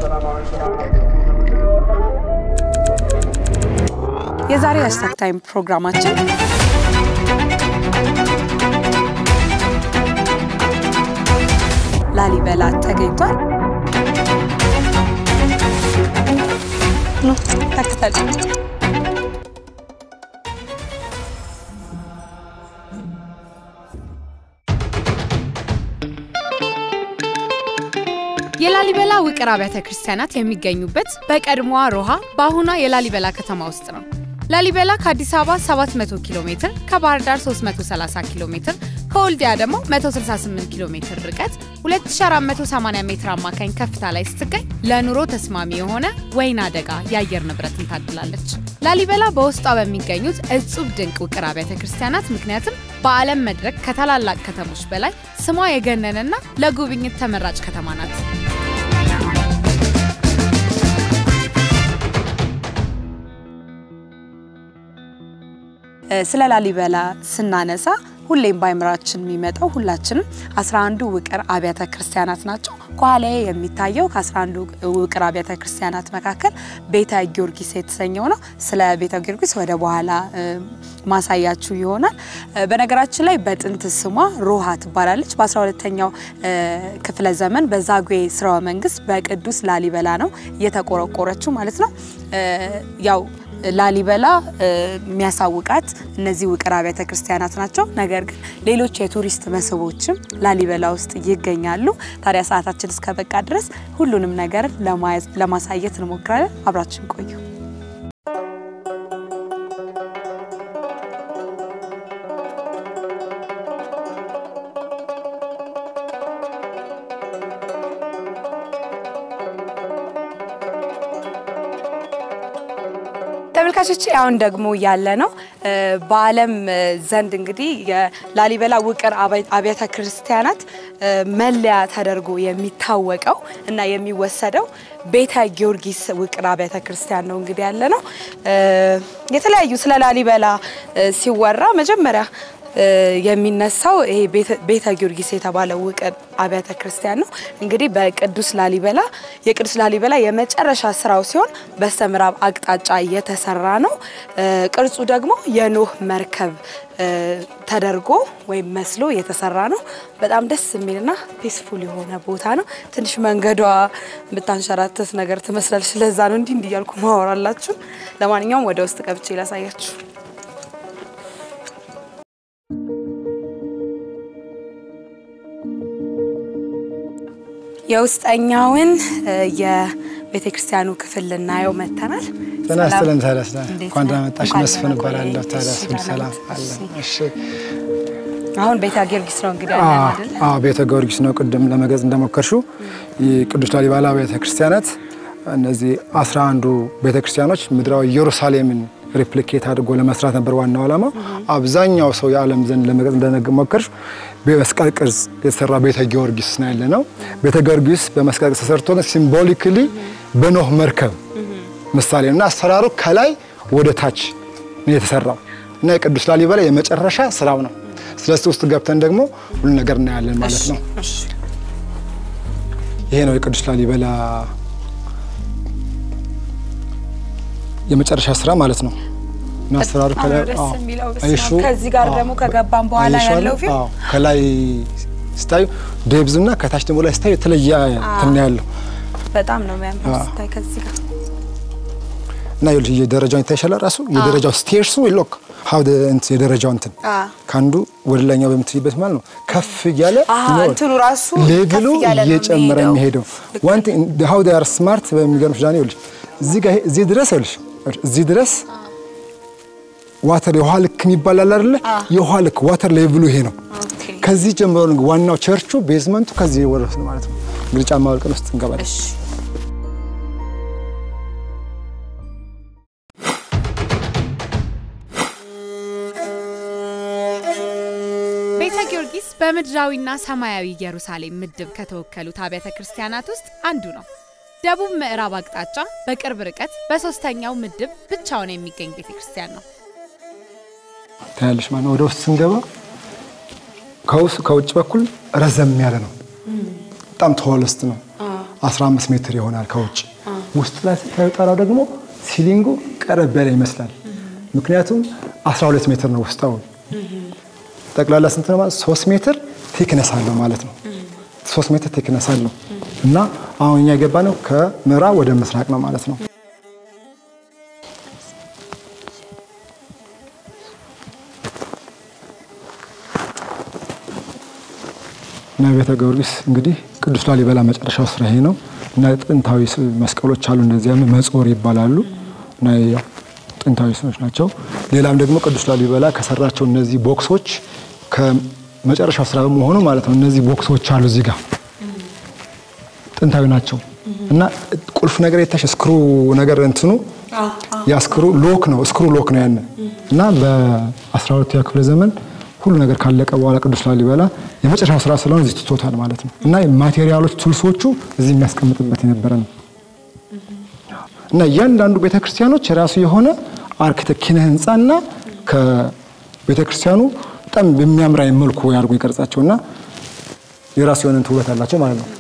የዛሬው ሃሽታግ ታይም ፕሮግራማችን ላሊበላ ተገኝቷል። ኑ ተከተሉ። የላሊበላ ውቅር አብያተ ክርስቲያናት የሚገኙበት በቀድሞዋ ሮሃ በአሁኗ የላሊበላ ከተማ ውስጥ ነው። ላሊበላ ከአዲስ አበባ 700 ኪሎ ሜትር፣ ከባህር ዳር 330 ኪሎ ሜትር፣ ከወልዲያ ደግሞ 168 ኪሎ ሜትር ርቀት 2480 ሜትር አማካኝ ከፍታ ላይ ስትገኝ ለኑሮ ተስማሚ የሆነ ወይና ደጋ የአየር ንብረትን ታድላለች። ላሊበላ በውስጧ በሚገኙት እጹብ ድንቅ ውቅር አብያተ ክርስቲያናት ምክንያትም በዓለም መድረክ ከታላላቅ ከተሞች በላይ ስሟ የገነነና ለጉብኝት ተመራጭ ከተማ ናት። ስለ ላሊበላ ስናነሳ ሁሌም በአይምራችን የሚመጣው ሁላችንም 11ዱ ውቅር አብያተ ክርስቲያናት ናቸው። ከኋላዬ የሚታየው ከ11ዱ ውቅር አብያተ ክርስቲያናት መካከል ቤተ ጊዮርጊስ የተሰኘው ነው። ስለ ቤተ ጊዮርጊስ ወደ በኋላ ማሳያችሁ ይሆናል። በነገራችን ላይ በጥንት ስሟ ሮሃ ትባላለች። በ12ኛው ክፍለ ዘመን በዛጉዌ ስርወ መንግስት በቅዱስ ላሊበላ ነው እየተቆረቆረችው ማለት ነው ያው ላሊበላ የሚያሳውቃት እነዚህ ውቅር አብያተ ክርስቲያናት ናቸው። ነገር ግን ሌሎች የቱሪስት መስህቦችም ላሊበላ ውስጥ ይገኛሉ። ታዲያ ሰዓታችን እስከበቃ ድረስ ሁሉንም ነገር ለማሳየት እንሞክራለን። አብራችን ቆዩ። ተመልካቾች አሁን ደግሞ ያለ ነው በዓለም ዘንድ እንግዲህ የላሊበላ ውቅር አብያተ ክርስቲያናት መለያ ተደርጎ የሚታወቀው እና የሚወሰደው ቤተ ጊዮርጊስ ውቅር አብያተ ክርስቲያን ነው እንግዲህ ያለ ነው። የተለያዩ ስለ ላሊበላ ሲወራ መጀመሪያ የሚነሳው ይሄ ቤተ ጊዮርጊስ የተባለው ውቅር አብያተ ክርስቲያን ነው። እንግዲህ በቅዱስ ላሊበላ የቅዱስ ላሊበላ የመጨረሻ ስራው ሲሆን በስተ ምዕራብ አቅጣጫ የተሰራ ነው። ቅርጹ ደግሞ የኖህ መርከብ ተደርጎ ወይም መስሎ የተሰራ ነው። በጣም ደስ የሚልና ፒስፉል የሆነ ቦታ ነው። ትንሽ መንገዷ ብታንሸራተት ነገር ትመስላለች። ስለዛ ነው እንዲህ እንዲህ እያልኩ ማወራላችሁ። ለማንኛውም ወደ ውስጥ ገብቼ ላሳያችሁ። የውስጠኛውን የቤተ ክርስቲያኑ ክፍል ልናየው መጥተናል። ጤና ይስጥልን። ታዲያስ እንኳን ደህና መጣሽ። መስፍን እባላለሁ። ታዲያስ ሁሉ ሰላም አለ? እሺ። አሁን ቤተ ጊዮርጊስ ነው እንግዲህ ያለን አይደል? አዎ፣ ቤተ ጊዮርጊስ ነው። ቅድም ለመግለጽ እንደሞከርሽው የቅዱስ ላሊበላ ቤተ ክርስቲያናት እነዚህ አስራ አንዱ ቤተ ክርስቲያኖች ምድራዊ ኢየሩሳሌምን ሪፕሊኬት አድርጎ ለመስራት ነበር ዋናው ዓላማ። አብዛኛው ሰው የዓለም ዘንድ ለመግለጽ እንደሞከርሽ በመስቀል ቅርጽ የተሰራ ቤተ ጊዮርጊስ ነው ያለ ነው። ቤተ ጊዮርጊስ በመስቀል ቅርጽ ተሰርቶ ግን ሲምቦሊክሊ በኖህ መርከብ ምሳሌ ነው እና አሰራሩ ከላይ ወደ ታች ነው የተሰራው እና የቅዱስ ላሊበላ የመጨረሻ ስራው ነው። ስለዚህ ውስጥ ገብተን ደግሞ ሁሉ ነገር እናያለን ማለት ነው። ይሄ ነው የቅዱስ ላሊበላ የመጨረሻ ስራ ማለት ነው። እና አሰራሩ ከላይ አዎ፣ አይሹ ከዚህ ጋር ደግሞ ከገባን በኋላ አይሹ አለ? ያለው ፊልም አዎ፣ ከላይ ስታዩ ዴብዝ እና ከታች ደግሞ ላይ ስታዩ የተለየ እንትን ያለው በጣም ነው የሚያምረው ስታይ ከዚህ ጋር እና ይኸውልሽ የደረጃው ይታይሻል ራሱ የደረጃው ስቴርሱ ሎክ ሀው እንትን የደረጃው እንትን አዎ። ከአንዱ ወደ ላይኛው በምትይበት ማለት ነው ከፍ እያለ አዎ፣ ነው እንትኑ ራሱ ሌቭሉ ከፍ እያለ ነው እየጨመረ የሚሄደው። የሚሄደው ዋን ቲንግ ሀው ዴይ አር ስማርት በሚገርምሽ ዳኒ ይኸውልሽ እዚህ ጋር እዚህ ድረስ ይኸውልሽ እዚህ ድረስ ዋተር የውሃ ልክ የሚባል አለ አይደለ? የውሃ ልክ ዋተር ሌቭሉ ይሄ ነው። ኦኬ ከዚህ ጀምሮ ነው ዋናው ቸርቹ ቤዝመንቱ ከዚህ ወረስ ነው ማለት ነው። እንግዲህ ጫማ ወልቀን ውስጥ እንገባለን። እሺ ቤተ ጊዮርጊስ በምድራዊና ሰማያዊ ኢየሩሳሌም ምድብ ከተወከሉት አብያተ ክርስቲያናት ውስጥ አንዱ ነው። ደቡብ ምዕራብ አቅጣጫ በቅርብ ርቀት በሶስተኛው ምድብ ብቻውን የሚገኝ ቤተ ክርስቲያን ነው። ታያለሽ ማለት ነው። ወደ ውስጥ ስንገባ ከውስጥ ከውጭ በኩል ረዘም ያለ ነው። በጣም ተወለስት ነው። 15 ሜትር ይሆናል ከውጭ። ውስጥ ላይ ስታዩ ጣራው ደግሞ ሲሊንጉ ቀረብ ያለ ይመስላል። ምክንያቱም 12 ሜትር ነው ውስጣው። ጠቅላላ ስንት ነው ማለት 3 ሜትር ቴክነስ አለው ማለት ነው። 3 ሜትር ቴክነስ አለው እና አሁን እኛ የገባ ነው ከምዕራብ ወደ ምስራቅ ነው ማለት ነው። እና ቤተ ጊዮርጊስ እንግዲህ ቅዱስ ላሊበላ መጨረሻው ስራ ይሄ ነው እና ጥንታዊ መስቀሎች አሉ። እነዚያ መጾር ይባላሉ እና ያው ጥንታዊ ስራዎች ናቸው። ሌላም ደግሞ ቅዱስ ላሊበላ ከሰራቸው እነዚህ ቦክሶች ከመጨረሻው ስራ በመሆኑ ማለት ነው። እነዚህ ቦክሶች አሉ እዚህ ጋር ጥንታዊ ናቸው እና ቁልፍ ነገር የታሽ ስክሩ ነገር እንትኑ ያ ስክሩ ሎክ ነው ስክሩ ሎክ ነው ያን እና በ12ኛ ክፍለ ዘመን ሁሉ ነገር ካለቀ በኋላ ቅዱስ ላሊበላ የመጨረሻው ስራ ስለሆነ እዚህ ትቶታል ማለት ነው እና ማቴሪያሎች ቱልሶቹ እዚህ የሚያስቀምጥበት የነበረ ነው እና እያንዳንዱ ቤተክርስቲያኖች የራሱ የሆነ አርክቴክት ኪነ ህንፃና ከቤተክርስቲያኑ በጣም በሚያምር አይነት መልኩ ያድርጉ ይቀርጻቸውና የራሱ የሆነ ውበት አላቸው ማለት ነው።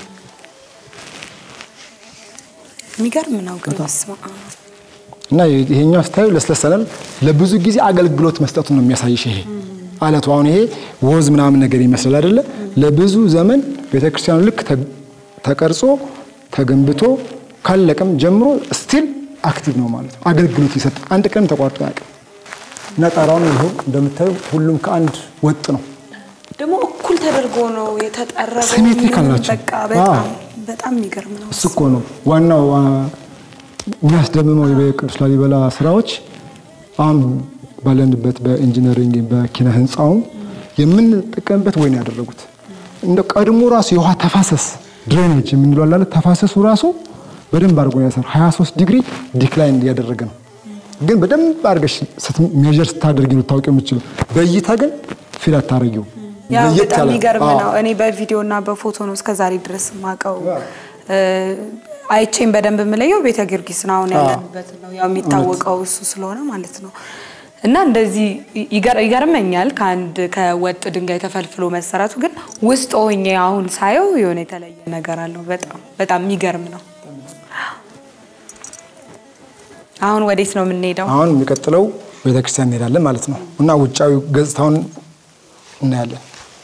የሚገርም ነው ግን በስመ አብ። እና ይሄኛው ስታዩ ለስለሰናል ለብዙ ጊዜ አገልግሎት መስጠቱን ነው የሚያሳይሽ። ይሄ አለቱ አሁን ይሄ ወዝ ምናምን ነገር ይመስላል አይደለ? ለብዙ ዘመን ቤተክርስቲያኑ ልክ ተቀርጾ ተገንብቶ ካለቀም ጀምሮ ስቲል አክቲቭ ነው ማለት ነው። አገልግሎት ይሰጥ አንድ ቀን ተቋርጦ ያውቅም። እና ጣራውን ይኸው እንደምታዩ ሁሉም ከአንድ ወጥ ነው። ደግሞ እኩል ተደርጎ ነው የተጠረበው። ሲሜትሪካል ናቸው። በቃ በጣም አዎ። በጣም የሚገርም ነው። እሱ እኮ ነው ዋናው አ፣ የሚያስደምመው የቅዱስ ላሊበላ ስራዎች አሁን ባለንበት በኢንጂነሪንግ በኪነ ህንፃውም የምንጠቀምበት ወይ ነው ያደረጉት። እንደ ቀድሞ ራሱ የውሃ ተፋሰስ ድሬኔጅ የምንለው አለ አይደል? ተፋሰሱ ራሱ በደንብ አድርጎ ነው ያሰራው። 23 ዲግሪ ዲክላይን እያደረገ ነው። ግን በደንብ አድርገሽ ሜጀር ስታደርጊ ነው ታውቂ የምችለው። በእይታ ግን ፊል አታረጊው። ያው ለየት በጣም ያለ- የሚገርም አዎ። ነው። እኔ በቪዲዮ እና በፎቶ ነው እስከዛሬ ድረስ ማቀው አይቼን በደንብ የምለየው ቤተ ጊዮርጊስ ነው። አሁን ያለንበት ነው ያው የሚታወቀው እሱ ስለሆነ ማለት ነው። እና እንደዚህ ይገር- ይገርመኛል ከአንድ ከወጥ ድንጋይ ተፈልፍሎ መሰራቱ። ግን ውስጥ ሆኜ አሁን ሳየው የሆነ የተለየ ነገር አለው። በጣም በጣም የሚገርም ነው። አሁን ወዴት ነው የምንሄደው? አሁን የሚቀጥለው ቤተክርስቲያን እንሄዳለን ማለት ነው እና ውጫዊ ገጽታውን እናያለን።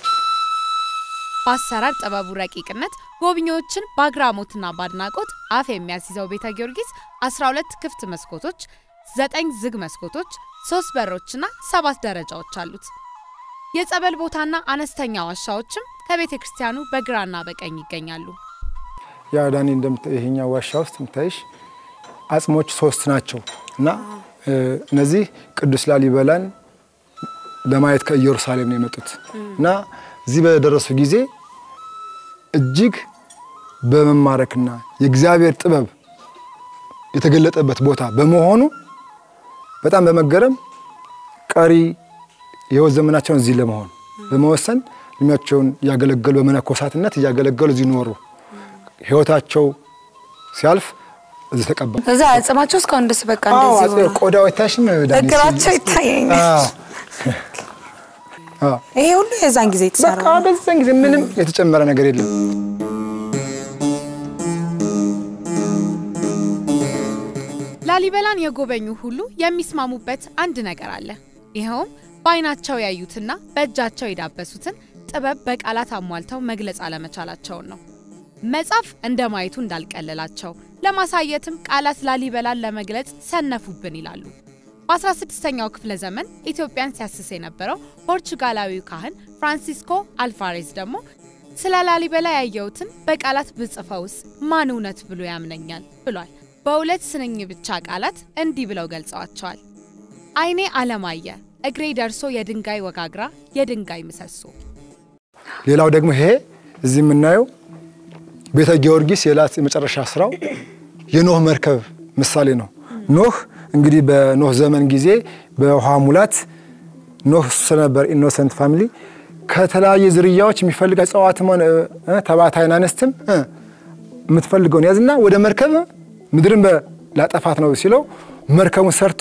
በአሰራር ጥበቡ ረቂቅነት ጎብኚዎችን በአግራሞትና በአድናቆት አፍ የሚያስይዘው ቤተ ጊዮርጊስ 12 ክፍት መስኮቶች፣ ዘጠኝ ዝግ መስኮቶች፣ ሶስት በሮችና ሰባት ደረጃዎች አሉት። የጸበል ቦታና አነስተኛ ዋሻዎችም ከቤተ ክርስቲያኑ በግራና በቀኝ ይገኛሉ። ያ ዳኒ እንደምታ ይሄኛው ዋሻ ውስጥ የምታይሽ አጽሞች ሶስት ናቸው እና እ፣ እነዚህ ቅዱስ ላሊበላን ለማየት ከኢየሩሳሌም ነው የመጡት እና እዚህ በደረሱ ጊዜ እጅግ በመማረክና የእግዚአብሔር ጥበብ የተገለጠበት ቦታ በመሆኑ በጣም በመገረም ቀሪ የሕይወት ዘመናቸውን እዚህ ለመሆን በመወሰን እድሜያቸውን እያገለገሉ በመነኮሳትነት እያገለገሉ እዚህ ኖሩ። ሕይወታቸው ሲያልፍ እዚህ ተቀበሉ። እዛ አጽማቸው እስካሁን ድረስ በቃ አዎ፣ እንደዚህ አጼ ሆኗል። ቆዳው አይታሽም? ዳኒ? እግራቸው ይታየኛል። አዎ። አዎ። ይሄ ሁሉ የዛን ጊዜ የተሰራ በቃ በዛን ጊዜ ምንም የተጨመረ ነገር የለም። ላሊበላን የጎበኙ ሁሉ የሚስማሙበት አንድ ነገር አለ። ይኸውም በዓይናቸው ያዩትና በእጃቸው የዳበሱትን ጥበብ በቃላት አሟልተው መግለጽ አለመቻላቸውን ነው። መጻፍ እንደ ማየቱ እንዳልቀለላቸው ለማሳየትም ቃላት ላሊበላን ለመግለጽ ሰነፉብን ይላሉ። በ16ኛው ክፍለ ዘመን ኢትዮጵያን ሲያስስ የነበረው ፖርቹጋላዊው ካህን ፍራንሲስኮ አልቫሬዝ ደግሞ ስለ ላሊበላ ያየሁትን በቃላት ብጽፈውስ ማን እውነት ብሎ ያምነኛል ብሏል። በሁለት ስንኝ ብቻ ቃላት እንዲህ ብለው ገልጸዋቸዋል። ዓይኔ አለማየ፣ እግሬ ደርሶ የድንጋይ ወጋግራ፣ የድንጋይ ምሰሶ። ሌላው ደግሞ ይሄ እዚህ የምናየው ቤተ ጊዮርጊስ የላት የመጨረሻ ስራው የኖህ መርከብ ምሳሌ ነው። ኖህ እንግዲህ በኖህ ዘመን ጊዜ በውሃ ሙላት ኖህ ስለነበር ኢኖሰንት ፋሚሊ ከተለያየ ዝርያዎች የሚፈልግ እጽዋትም ሆነ እ፣ ተባታይን አንስትም እ፣ የምትፈልገውን ያዝና ወደ መርከብ ምድርን በ- ላጠፋት ነው ሲለው መርከቡን ሰርቶ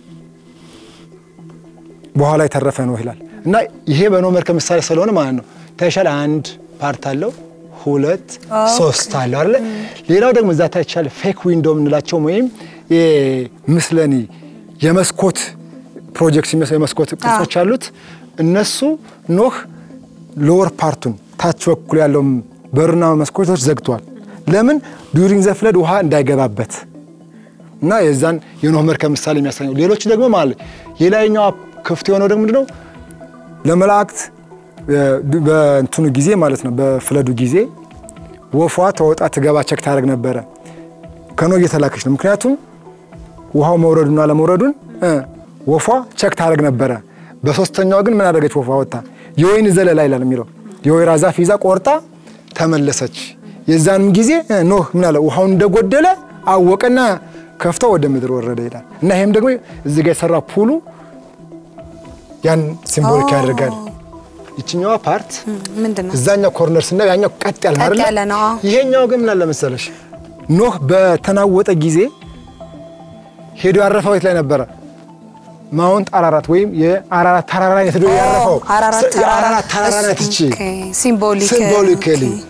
በኋላ የተረፈ ነው ይላል እና ይሄ በኖህ መርከብ ምሳሌ ስለሆነ ማለት ነው። ታይሻል አንድ ፓርት አለው፣ ሁለት ሶስት አለ አይደለ? ሌላው ደግሞ እዛ ታች ያለ ፌክ ዊንዶ የምንላቸው ወይም ምስለኒ የመስኮት ፕሮጀክት የሚመስለው የመስኮት ቅርጾች አሉት። እነሱ ኖህ ሎወር ፓርቱን ታች በኩል ያለው በርና መስኮቶች ዘግቷል። ለምን ዱሪንግ ዘ ፍለድ ውሃ እንዳይገባበት እና የዛን የኖህ መርከብ ምሳሌ የሚያሳየው። ሌሎች ደግሞ ማለት የላይኛው ክፍት የሆነው ደግሞ ምንድነው ለመላእክት በእንትኑ ጊዜ ማለት ነው በፍለዱ ጊዜ ወፏ ተወጣ ትገባ ቸክ ታደርግ ነበረ። ከኖህ እየተላከች ነው። ምክንያቱም ውሃው መውረዱና አለመውረዱን ወፏ ቸክ ታደርግ ነበረ። በሶስተኛው ግን ምን አደረገች? ወፏ ወጣ የወይን ዘለላ ይላል የሚለው የወይራ ዛፍ ይዛ ቆርጣ ተመለሰች። የዛንም ጊዜ ኖህ ምን አለ? ውሃውን እንደጎደለ አወቀና ከፍቶ ወደ ምድር ወረደ ይላል እና ይሄም ደግሞ እዚህ ጋር የሰራ ፑሉ ያን ሲምቦሊክ ያደርጋል። ይችኛዋ ፓርት ምንድን ነው? እዛኛው ኮርነር ስናየው ያኛው ቀጥ ያለ ቀጥ አይደለ? ያለ ነው። አዎ። ይሄኛው ግን ምን አለ መሰለሽ ኖህ በተናወጠ ጊዜ ሄዶ ያረፈው የት ላይ ነበረ? ማውንት አራራት ወይም የአራራት ተራራ ላይ ሄዶ ያረፈው አራራት ተራራ የአራራት ተራራ ናት እቺ ኦኬ፣ ሲምቦሊክ ሲምቦሊካሊ ኦኬ።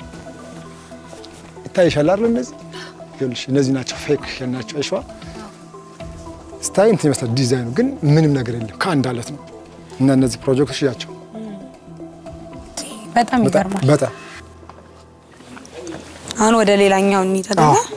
ይታይሻል አይደል? እነዚህ ይኸውልሽ እነዚህ ናቸው ፌክ ናቸው። አይሸዋ ስታይ እንትን ይመስላል ዲዛይኑ ግን ምንም ነገር የለም ከአንድ አለት ነው። እና እነዚህ ፕሮጀክቶች ያቸው በጣም ይገርማል። በጣም አሁን ወደ ሌላኛው እንሂድ አይደለ? አዎ።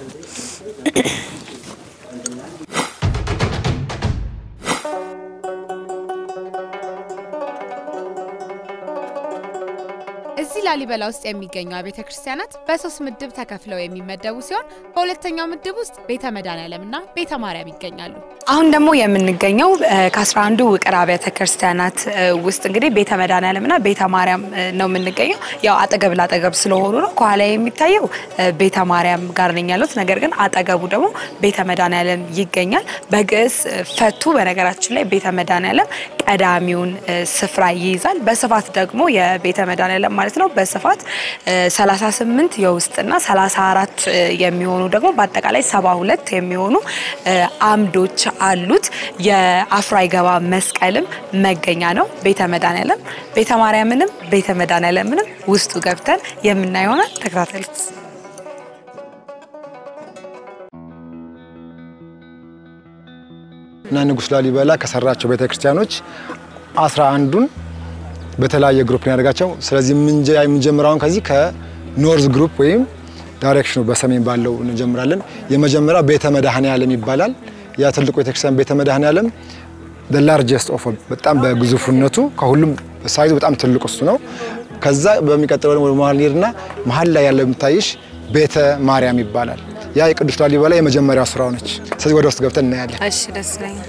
እዚህ ላሊበላ ውስጥ የሚገኙ አብያተ ክርስቲያናት በሶስት ምድብ ተከፍለው የሚመደቡ ሲሆን በሁለተኛው ምድብ ውስጥ ቤተ መድኃኔዓለምና ቤተ ማርያም ይገኛሉ። አሁን ደግሞ የምንገኘው እ፣ ከአስራ አንዱ ውቅር አብያተ ክርስቲያናት እ፣ ውስጥ እንግዲህ ቤተ መድኃኔዓለምና ቤተ ማርያም እ፣ ነው የምንገኘው። ያው አጠገብ ላጠገብ ስለሆኑ ነው። ከኋላ የሚታየው እ፣ ቤተ ማርያም ጋር ነኝ ያሉት፣ ነገር ግን አጠገቡ ደግሞ ቤተ መድኃኔዓለም ይገኛል። በግዕዝ እ፣ ፈቱ በነገራችን ላይ ቤተ መድኃኔዓለም ቀዳሚውን እ፣ ስፍራ ይይዛል። በስፋት ደግሞ የቤተ መድኃኔዓለም ማለት ነው በስፋት እ፣ 38 የውስጥና 34 እ፣ የሚሆኑ ደግሞ በአጠቃላይ 72 የሚሆኑ እ፣ አምዶች አሉት። የአፍሮ አይገባ መስቀልም መገኛ ነው ቤተ መድኃኔዓለም። ቤተ ማርያምንም ቤተ መድኃኔዓለምንም ውስጡ ገብተን የምናየው ይሆናል። ተከታተሉት። እና ንጉሥ ላሊበላ ከሰራቸው ቤተክርስቲያኖች አስራ አንዱን በተለያየ ግሩፕ ነው ያደርጋቸው። ስለዚህ የምንጀ- የምንጀምረውን ከዚህ ከኖርዝ ግሩፕ ወይም ዳይሬክሽኑ በሰሜን ባለው እንጀምራለን። የመጀመሪያው ቤተ መድኃኔዓለም ይባላል። ያ ትልቁ ቤተክርስቲያን ቤተ መድኃኔዓለም ላርጀስት ኦፍ በጣም በግዙፍነቱ ከሁሉም ሳይዙ በጣም ትልቁ እሱ ነው። ከዛ በሚቀጥለው ደግሞ ወደ መሀል ሄድና መሀል ላይ ያለው የምታይሽ ቤተ ማርያም ይባላል። ያ የቅዱስ ላሊበላ የመጀመሪያው ስራው ነች። ስለዚህ ወደ ውስጥ ገብተን እናያለን። እሺ፣ ደስ ይለኛል።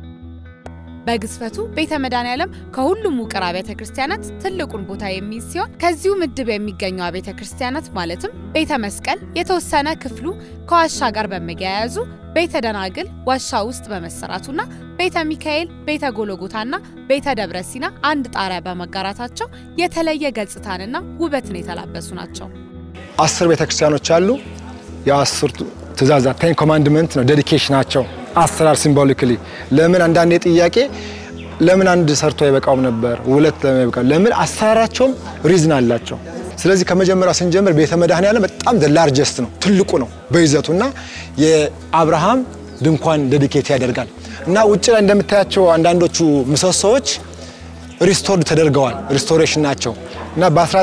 በግዝፈቱ ቤተ መድኃኔዓለም ከሁሉም ውቅር አብያተ ክርስቲያናት ትልቁን ቦታ የሚይዝ ሲሆን ከዚሁ ምድብ የሚገኙ አብያተ ክርስቲያናት ማለትም ቤተ መስቀል የተወሰነ ክፍሉ ከዋሻ ጋር በመያያዙ ቤተ ደናግል ዋሻ ውስጥ በመሰራቱና ቤተ ሚካኤል፣ ቤተ ጎሎጎታና ቤተ ደብረ ሲና አንድ ጣሪያ በመጋራታቸው የተለየ ገጽታንና ውበትን የተላበሱ ናቸው። አስር ቤተክርስቲያኖች አሉ። የአስርቱ ትእዛዛት ቴን ኮማንድመንት ነው ዴዲኬሽናቸው አሰራር ሲምቦሊክሊ ለምን አንዳንዴ ጥያቄ ለምን አንድ ሰርቶ አይበቃውም ነበር ሁለት ለምን አይበቃም ለምን አሰራራቸውም ሪዝን አላቸው ስለዚህ ከመጀመሪያው ስንጀምር ቤተ መድኃኔዓለም በጣም ላርጀስት ነው ትልቁ ነው በይዘቱ እና የአብርሃም ድንኳን ዴዲኬት ያደርጋል እና ውጭ ላይ እንደምታያቸው አንዳንዶቹ ምሰሶዎች ሪስቶርድ ተደርገዋል ሪስቶሬሽን ናቸው እና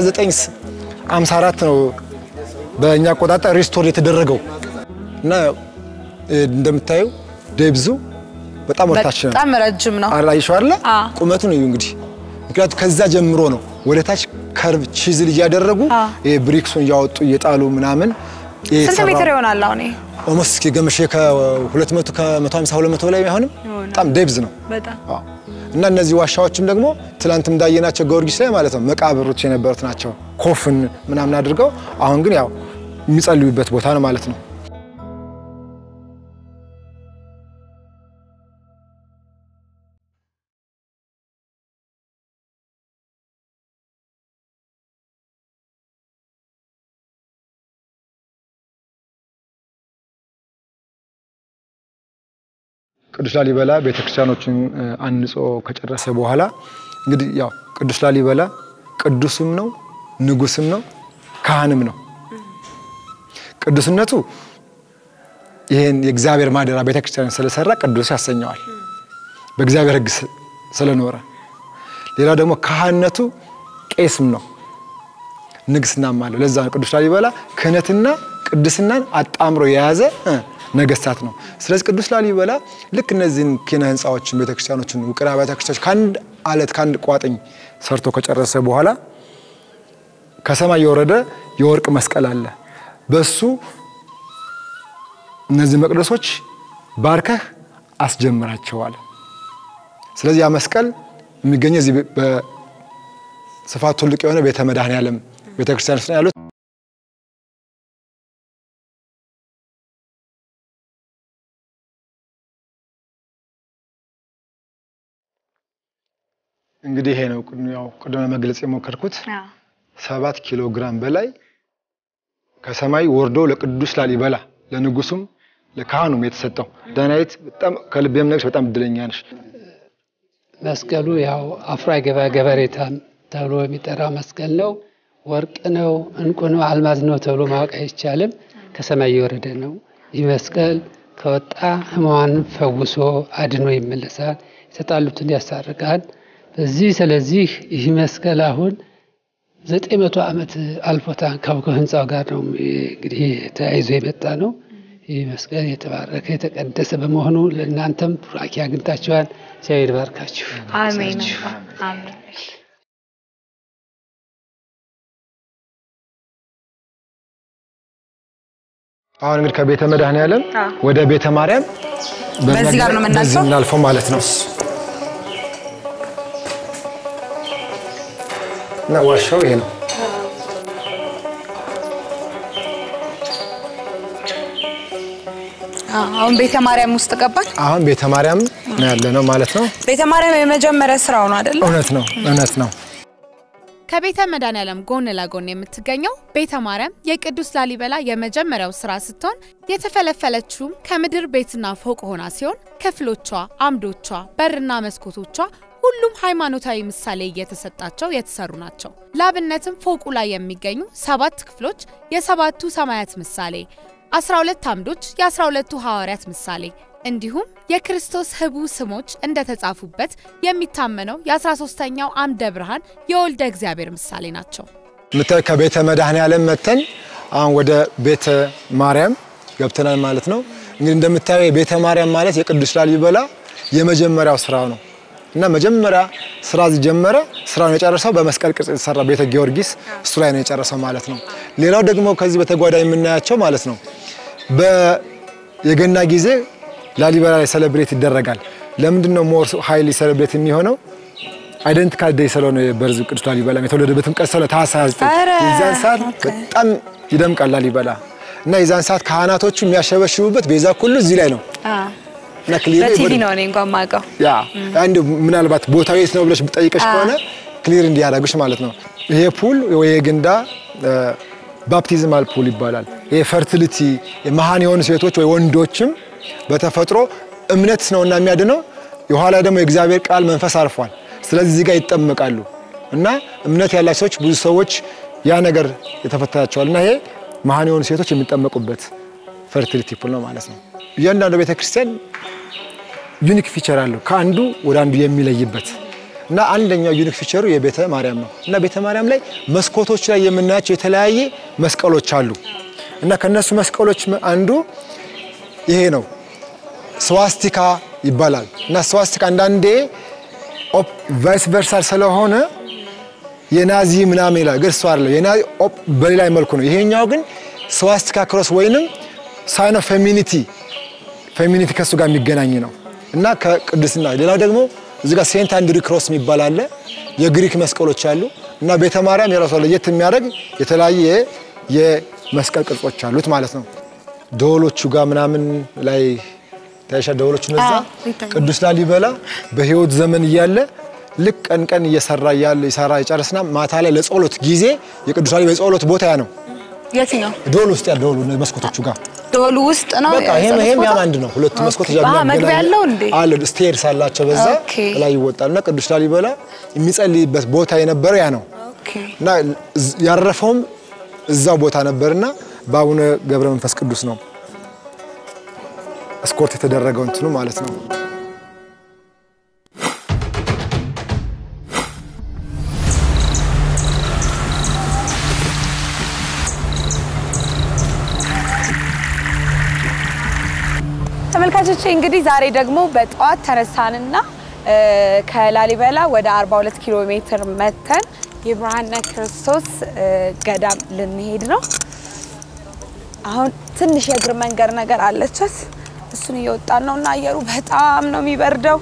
በ1954 ነው በእኛ አቆጣጠር ሪስቶር የተደረገው እና እንደምታዩ ደብዙ በጣም ወርታች ነው። በጣም ረጅም ነው። አላይሽው አይደለ? አዎ። ቁመቱን እዩ እንግዲህ። ምክንያቱም ከዛ ጀምሮ ነው ወደ ታች ከርቭ ቺዝል እያደረጉ አዎ። ይሄ ብሪክሱን እያወጡ እየጣሉ ምናምን ስንት ሜትር ይሆናል አሁን? ይሄ? ኦልሞስት እስኪ ገመሽ ከ200 ከ150 200 በላይ አይሆንም። በጣም ደብዝ ነው። በጣም አዎ። እና እነዚህ ዋሻዎችም ደግሞ ትላንት እንዳየናቸው ጊዮርጊስ ላይ ማለት ነው መቃብሮች የነበሩት ናቸው። ኮፍን ምናምን አድርገው አሁን ግን ያው የሚጸልዩበት ቦታ ነው ማለት ነው። ቅዱስ ላሊበላ ቤተክርስቲያኖችን እ፣ አንጾ ከጨረሰ በኋላ እንግዲህ ያው ቅዱስ ላሊበላ ቅዱስም ነው ንጉስም ነው ካህንም ነው። ቅዱስነቱ ይህን የእግዚአብሔር ማደሪያ ቤተክርስቲያን ስለሰራ ቅዱስ ያሰኘዋል፣ በእግዚአብሔር ሕግ ስለኖረ። ሌላው ደግሞ ካህንነቱ ቄስም ነው፣ ንግስናም አለው። ለዛ ነው ቅዱስ ላሊበላ ክህነትና ቅድስናን አጣምሮ የያዘ ነገስታት ነው። ስለዚህ ቅዱስ ላሊበላ ልክ እነዚህን ኪነ ህንፃዎችን ቤተክርስቲያኖችን፣ ውቅር አብያተ ክርስቲያኖች ከአንድ አለት ከአንድ ቋጥኝ ሰርቶ ከጨረሰ በኋላ ከሰማይ የወረደ የወርቅ መስቀል አለ። በሱ እነዚህ መቅደሶች ባርከህ አስጀምራቸዋል። ስለዚህ ያ መስቀል የሚገኘው እዚህ በስፋት ትልቅ የሆነ ቤተ መድኃኔዓለም ቤተክርስቲያን ውስጥ ነው ያሉት። እንግዲህ ይሄ ነው ያው ቅድመ መግለጽ የሞከርኩት ሰባት ኪሎ ግራም በላይ ከሰማይ ወርዶ ለቅዱስ ላሊበላ ለንጉሱም ለካህኑም የተሰጠው ዳናይት በጣም ከልብ የምነግርሽ በጣም እድለኛ ነሽ። መስቀሉ ያው አፍሮ አይገባ ገበሬታን ተብሎ የሚጠራ መስቀል ነው። ወርቅ ነው፣ እንቁ ነው፣ አልማዝ ነው ተብሎ ማወቅ አይቻልም። ከሰማይ የወረደ ነው። ይህ መስቀል ከወጣ ሕሙማንን ፈውሶ አድኖ ይመለሳል፣ የተጣሉትን ያስታርቃል። በዚህ ስለዚህ ይህ መስቀል አሁን ዘጠኝ መቶ ዓመት አልፎታል። ከህንፃው ጋር ነው እንግዲህ ተያይዞ የመጣ ነው። ይህ መስቀል የተባረከ የተቀደሰ በመሆኑ ለእናንተም ቡራኬ አግኝታችኋል። እግዚአብሔር ይባርካችሁ። አሜን አሜን። አሁን እንግዲህ ከቤተ መድኃኔዓለም ወደ ቤተ ማርያም በዚህ ጋር ነው የምናልፈው? በዚህ የምናልፈው ማለት ነው። እና ዋሻው ይሄ ነው። አሁን ቤተ ማርያም ውስጥ ገባን። አሁን ቤተ ማርያም ነው ያለ ነው ማለት ነው። ቤተ ማርያም የመጀመሪያ ስራው ነው አይደለ? እውነት ነው፣ እውነት ነው። ከቤተ መድኃኔዓለም ጎን ለጎን የምትገኘው ቤተ ማርያም የቅዱስ ላሊበላ የመጀመሪያው ስራ ስትሆን የተፈለፈለችውም ከምድር ቤትና ፎቅ ሆና ሲሆን ክፍሎቿ፣ አምዶቿ፣ በርና መስኮቶቿ ሁሉም ሃይማኖታዊ ምሳሌ እየተሰጣቸው የተሰሩ ናቸው። ላብነትም ፎቁ ላይ የሚገኙ ሰባት ክፍሎች የሰባቱ ሰማያት ምሳሌ፣ 12 አምዶች የ12ቱ ሐዋርያት ምሳሌ እንዲሁም የክርስቶስ ህቡ ስሞች እንደተጻፉበት የሚታመነው የ13ኛው አምደ ብርሃን የወልደ እግዚአብሔር ምሳሌ ናቸው። የምታዩ ከቤተ መድኃኔዓለም መተን አሁን ወደ ቤተ ማርያም ገብተናል ማለት ነው። እንግዲህ እንደምታየው የቤተ ማርያም ማለት የቅዱስ ላሊበላ የመጀመሪያው ስራው ነው እና መጀመሪያ ስራ ጀመረ። ስራውን የጨረሰው በመስቀል ቅርጽ የተሰራ ቤተ ጊዮርጊስ እሱ ላይ ነው የጨረሰው ማለት ነው። ሌላው ደግሞ ከዚህ በተጓዳኝ የምናያቸው ማለት ነው በየገና ጊዜ ላሊበላ ላይ ሴሌብሬት ይደረጋል። ለምንድን ነው ሞር ሀይሊ ሴሌብሬት የሚሆነው? አይደንቲካል ዴይ ስለሆነ በርዝ ቅዱስ ላሊበላ የተወለደበትም ቀን ስለሆነ ታኅሳስ 29 የዛን ሰዓት በጣም ይደምቃል ላሊበላ እና የዛን ሰዓት ካህናቶቹ የሚያሸበሽቡበት ቤዛ ሁሉ እዚህ ላይ ነው እና ክሊር በቲቪ ነው እኔ እንኳን ማውቀው። ያ አንድ ምናልባት ቦታው የት ነው ብለሽ ብጠይቀሽ ከሆነ ክሊር እንዲያደርግሽ ማለት ነው። ይሄ ፑል ወይ የግንዳ ባፕቲዝማል ፑል ይባላል። ይሄ ፈርቲሊቲ መሃን የሆኑ ሴቶች ወይ ወንዶችም በተፈጥሮ እምነት ነውና የሚያድነው የኋላ ደግሞ የእግዚአብሔር ቃል መንፈስ አርፏል። ስለዚህ እዚህ ጋር ይጠመቃሉ እና እምነት ያላቸው ሰዎች ብዙ ሰዎች ያ ነገር የተፈታቸዋል እና ይሄ መሃን የሆኑ ሴቶች የሚጠመቁበት ፈርቲሊቲ ፑል ነው ማለት ነው። እያንዳንዱ ቤተክርስቲያን ዩኒክ ፊቸር አለው ከአንዱ ወደ አንዱ የሚለይበት እና አንደኛው ዩኒክ ፊቸሩ የቤተ ማርያም ነው እና ቤተ ማርያም ላይ መስኮቶች ላይ የምናያቸው የተለያየ መስቀሎች አሉ እና ከነሱ መስቀሎች አንዱ ይሄ ነው። ስዋስቲካ ይባላል እና ስዋስቲካ አንዳንዴ ቫይስ ቨርሳል ስለሆነ የናዚ ምናምን ይላል፣ ግን እሱ አይደለም። የናዚ በሌላ መልኩ ነው። ይሄኛው ግን ስዋስቲካ ክሮስ ወይንም ሳይን ኦፍ ፌሚኒቲ ፌሚኒቲ ከእሱ ጋር የሚገናኝ ነው እና ከቅድስና ሌላው ደግሞ እዚህ ጋር ሴንት አንድሪ ክሮስ የሚባል አለ። የግሪክ መስቀሎች አሉ እና ቤተ ማርያም የራሷ ለየት የሚያደርግ የተለያየ የመስቀል ቅርጾች አሉት ማለት ነው። ደወሎቹ ጋር ምናምን ላይ ታይሻ ደወሎቹ እነዛ ቅዱስ ላሊበላ በሕይወት ዘመን እያለ ልክ ቀን ቀን እየሰራ እያለ ይሰራ ይጨርስና ማታ ላይ ለጸሎት ጊዜ የቅዱስ ላሊበላ የጸሎት ቦታ ያ ነው። የትኛው ደወል ውስጥ ያለ ደወሉ መስኮቶቹ ጋር ደወሉ ውስጥ ነው? በቃ ይሄም ይሄም ያም አንድ ነው። ሁለቱ መስኮት ኦኬ። አዎ፣ መግቢያ ያለው እንዴ? አለ ስቴርስ አላቸው። በዛ ኦኬ። ላይ ይወጣል እና ቅዱስ ላሊበላ የሚጸልይበት ቦታ የነበረው ያ ነው ኦኬ። እና እዝ- ያረፈውም እዛው ቦታ ነበርና በአቡነ ገብረ መንፈስ ቅዱስ ነው እስኮርት የተደረገው እንትኑ ማለት ነው። ተመልካቾቼ እንግዲህ ዛሬ ደግሞ በጠዋት ተነሳንና እ፣ ከላሊበላ ወደ 42 ኪሎ ሜትር መተን የብርሃነ ክርስቶስ እ፣ ገዳም ልንሄድ ነው። አሁን ትንሽ የእግር መንገድ ነገር አለቻት። እሱን እየወጣን ነው እና አየሩ በጣም ነው የሚበርደው።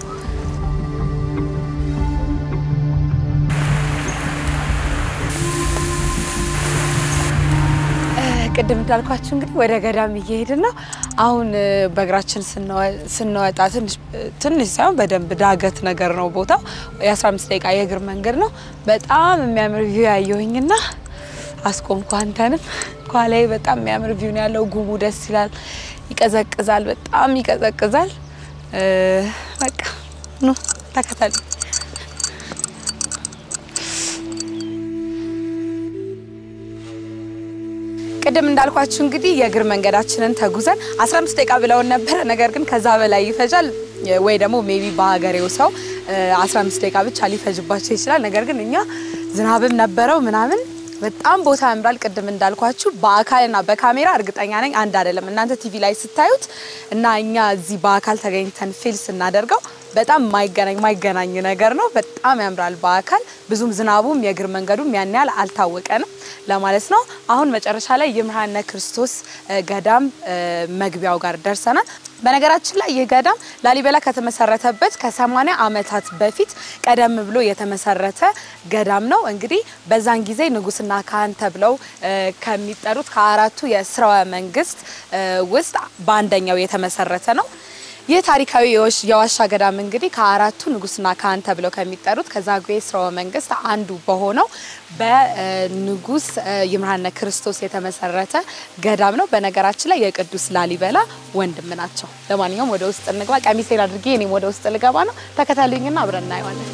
ቅድም እንዳልኳችሁ እንግዲህ ወደ ገዳም እየሄድን ነው። አሁን እ፣ በእግራችን ስንወ- ስንወጣ ትንሽ ትንሽ ሳይሆን በደንብ ዳገት ነገር ነው ቦታው። የ15 ደቂቃ የእግር መንገድ ነው። በጣም የሚያምር ቪው ያየሁኝና አስቆምኩ አንተንም። ኋላዬ በጣም የሚያምር ቪው ነው ያለው። ጉሙ ደስ ይላል፣ ይቀዘቅዛል፣ በጣም ይቀዘቅዛል። እ፣ በቃ ኑ ተከተሉ። ቅድም እንዳልኳችሁ እንግዲህ የእግር መንገዳችንን ተጉዘን 15 ደቂቃ ብለውን ነበረ። ነገር ግን ከዛ በላይ ይፈጃል ወይ ደግሞ ሜቢ በሀገሬው ሰው እ፣ 15 ደቂቃ ብቻ ሊፈጅባቸው ይችላል። ነገር ግን እኛ ዝናብም ነበረው ምናምን በጣም ቦታ ያምራል። ቅድም እንዳልኳችሁ በአካልና በካሜራ እርግጠኛ ነኝ አንድ አይደለም። እናንተ ቲቪ ላይ ስታዩት እና እኛ እዚህ በአካል ተገኝተን ፊል ስናደርገው በጣም ማይገናኝ ማይገናኝ ነገር ነው። በጣም ያምራል በአካል ብዙም ዝናቡም የእግር መንገዱም ያን ያህል አልታወቀንም ለማለት ነው። አሁን መጨረሻ ላይ የምርሃነ ክርስቶስ እ፣ ገዳም እ፣ መግቢያው ጋር ደርሰናል። በነገራችን ላይ ይህ ገዳም ላሊበላ ከተመሰረተበት ከ80 ዓመታት በፊት ቀደም ብሎ የተመሰረተ ገዳም ነው። እንግዲህ በዛን ጊዜ ንጉስና ካህን ተብለው እ፣ ከሚጠሩት ከአራቱ የስርወ መንግስት እ፣ ውስጥ በአንደኛው የተመሰረተ ነው። ይህ ታሪካዊ የወሽ- የዋሻ ገዳም እንግዲህ ከአራቱ ንጉስና ካህን ተብለው ከሚጠሩት ከዛጉዌ ስርወ መንግስት አንዱ በሆነው በንጉስ ይምርሃነ ክርስቶስ የተመሰረተ ገዳም ነው። በነገራችን ላይ የቅዱስ ላሊበላ ወንድም ናቸው። ለማንኛውም ወደ ውስጥ እንግባ። ቀሚሴን አድርጌ እኔም ወደ ውስጥ ልገባ ነው። ተከተሉኝና አብረን እናየዋለን።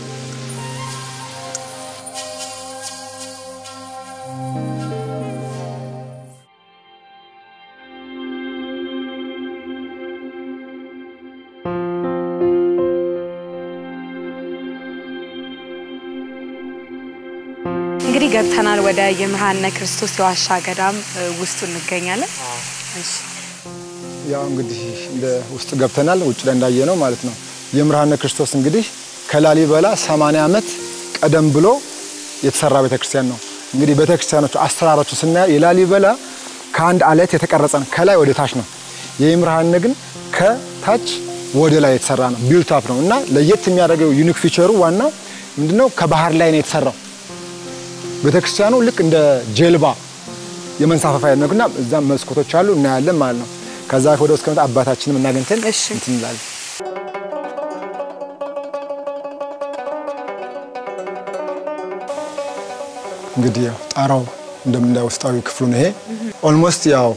እንግዲህ ገብተናል። ወደ ይምርሃነ ክርስቶስ የዋሻ ገዳም እ፣ ውስጡ እንገኛለን። እሺ ያው እንግዲህ እንደ ውስጥ ገብተናል። ውጭ ላይ እንዳየ ነው ማለት ነው። የምርሃነ ክርስቶስ እንግዲህ ከላሊበላ 80 ዓመት ቀደም ብሎ የተሰራ ቤተክርስቲያን ነው። እንግዲህ ቤተክርስቲያኖቹ አሰራሮቹ ስናየው የላሊበላ ከአንድ አለት የተቀረጸ ነው፣ ከላይ ወደ ታች ነው። የይምርሃነ ግን ከታች ወደ ላይ የተሰራ ነው፣ ቢልት አፕ ነው እና ለየት የሚያደርገው ዩኒክ ፊቸሩ ዋናው ምንድነው? ከባህር ላይ ነው የተሰራው። ቤተክርስቲያኑ ልክ እንደ ጀልባ የመንሳፈፊያ ነውና እዛም መስኮቶች አሉ እናያለን ማለት ነው። ከዛ ወደ ውስጥ ከመጣ አባታችንም እናገኝተን እሺ። እንትን እንላለን። እንግዲህ ያው ጣራው እንደምናየው ውስጣዊ ክፍሉ ነው ይሄ። ኦልሞስት ያው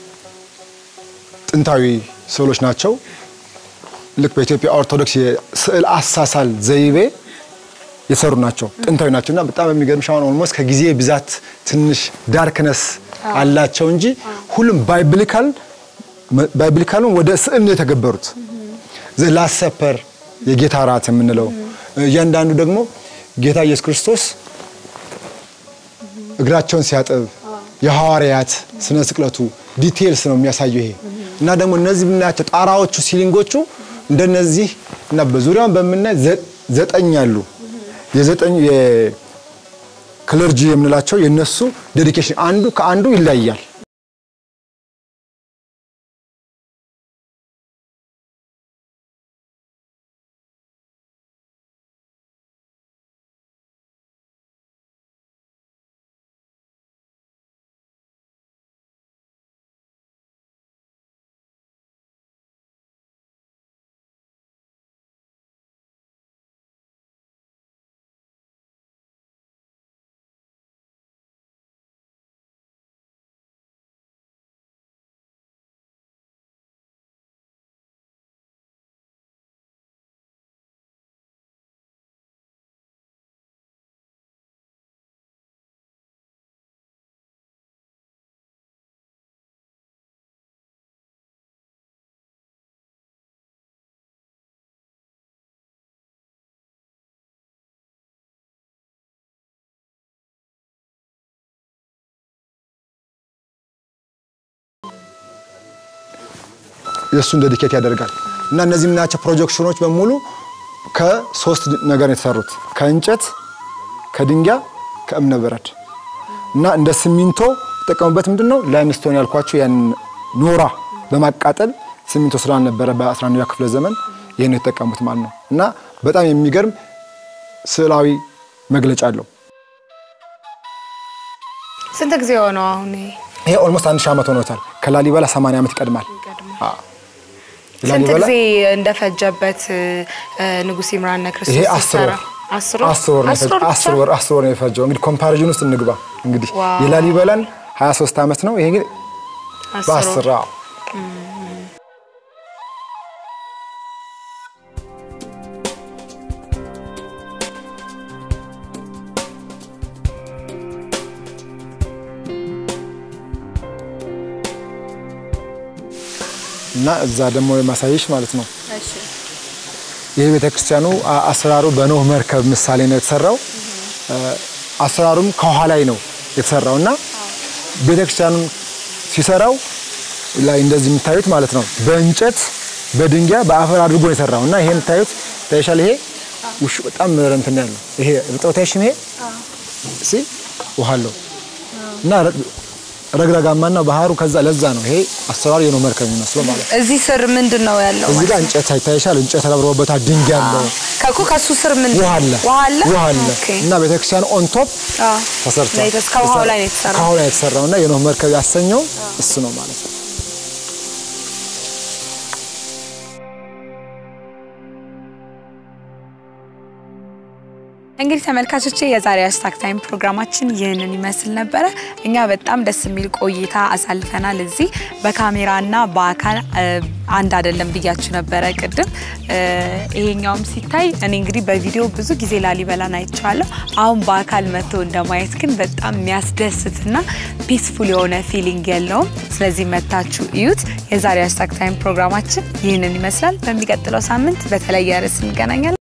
ጥንታዊ ስዕሎች ናቸው። ልክ በኢትዮጵያ ኦርቶዶክስ የስዕል አሳሳል ዘይቤ የሰሩ ናቸው። ጥንታዊ ናቸው እና በጣም የሚገርምሽ አሁን ኦልሞስት ከጊዜ ብዛት ትንሽ ዳርክነስ አላቸው እንጂ ሁሉም ባይብሊካል ባይብሊካሉን ወደ ስዕል ነው የተገበሩት። ዘ ላስት ሰፐር የጌታ ራት የምንለው እያንዳንዱ ደግሞ ጌታ ኢየሱስ ክርስቶስ እግራቸውን ሲያጥብ የሐዋርያት ስነ ስቅለቱ ዲቴልስ ነው የሚያሳየው ይሄ እና ደግሞ እነዚህ የምናያቸው ጣራዎቹ ሲሊንጎቹ እንደነዚህ እና በዙሪያውን በምናይ ዘ- ዘጠኝ ያሉ የዘጠኝ የክለርጂ የምንላቸው የነሱ ዴዲኬሽን አንዱ ከአንዱ ይለያያል። የእሱን ዴዲኬት ያደርጋል እና እነዚህ የምናያቸው ፕሮጀክሽኖች በሙሉ ከሶስት ነገር ነው የተሰሩት ከእንጨት፣ ከድንጋይ፣ ከእብነ በረድ እና እንደ ሲሚንቶ የተጠቀሙበት ምንድን ነው ላይምስቶን ያልኳቸው ያን ኖራ በማቃጠል ሲሚንቶ ስላልነበረ በ11ኛው ክፍለ ዘመን ይህን የተጠቀሙት ማለት ነው እና በጣም የሚገርም ስዕላዊ መግለጫ አለው። ስንት ጊዜ ሆነው አሁን ይሄ? ይሄ ኦልሞስት አንድ ሺህ ዓመት ሆኖታል። ከላሊበላ 80 ዓመት ይቀድማል። አዎ። ስንት ላሊበላ ጊዜ እንደፈጀበት እ፣ ንጉሥ ይምርሃነ ክርስቶስ ይሄ አስር ሲሰራ? ወር አስር ወር አስር ወር ነው አስር የፈጀው። ወር አስር ብቻ? ወር አስር ወር ነው የፈጀው። እንግዲህ ኮምፓሪዥን ውስጥ እንግባ። እንግዲህ ዋው። የላሊበላን 23 ዓመት ነው። ይሄ ግን አስር ወር። በአስር አዎ። እና እዛ ደግሞ የማሳየሽ ማለት ነው ይህ ቤተክርስቲያኑ አ- አሰራሩ በኖህ መርከብ ምሳሌ ነው የተሰራው። እ፣ አሰራሩም ከውሃ ላይ ነው የተሰራው እና ቤተክርስቲያኑን ሲሰራው ላይ እንደዚህ የምታዩት ማለት ነው በእንጨት በድንጋይ በአፈር አድርጎ ነው የሰራው እና ይሄ የምታዩት ታይሻል። ይሄ ውሹ በጣም እንትን ያለው ይሄ እርጥበት አይሽም። ይሄ ሲ ውሃ አለው እና ረ- ረግረጋማና ባህሩ ከዛ ለዛ ነው ይሄ አሰራሩ የኖህ መርከብ የሚመስለው ማለት ነው። እዚህ ስር ምንድን ነው ያለው? እዚህ ጋር እንጨት አይታይሻል። እንጨት ተረብሮበታል። ድንጋይ አለው። ከኩ ከሱ ስር ምን ውሃ አለ ውሃ አለ ውሃ አለ ኦኬ። እና ቤተክርስቲያኑ ኦን ቶፕ አዎ። ተሰርቷል። ላይ ተስ- ከውሃው ላይ ነው የተሰራው። ከውሃው ላይ የተሰራው እና የኖህ መርከብ ያሰኘው እሱ ነው ማለት ነው። እንግዲህ ተመልካቾቼ የዛሬ ሃሽታግ ታይም ፕሮግራማችን ይህንን ይመስል ነበረ። እኛ በጣም ደስ የሚል ቆይታ አሳልፈናል። እዚህ በካሜራና በአካል እ፣ አንድ አይደለም ብያችሁ ነበረ ቅድም። እ፣ ይሄኛውም ሲታይ እኔ እንግዲህ በቪዲዮ ብዙ ጊዜ ላሊበላን አይቼዋለሁ። አሁን በአካል መጥቶ እንደማየት ግን በጣም የሚያስደስትና ፒስፉል የሆነ ፊሊንግ የለውም። ስለዚህ መታችሁ እዩት። የዛሬ ሃሽታግ ታይም ፕሮግራማችን ይህንን ይመስላል። በሚቀጥለው ሳምንት በተለየ ርዕስ እንገናኛለን።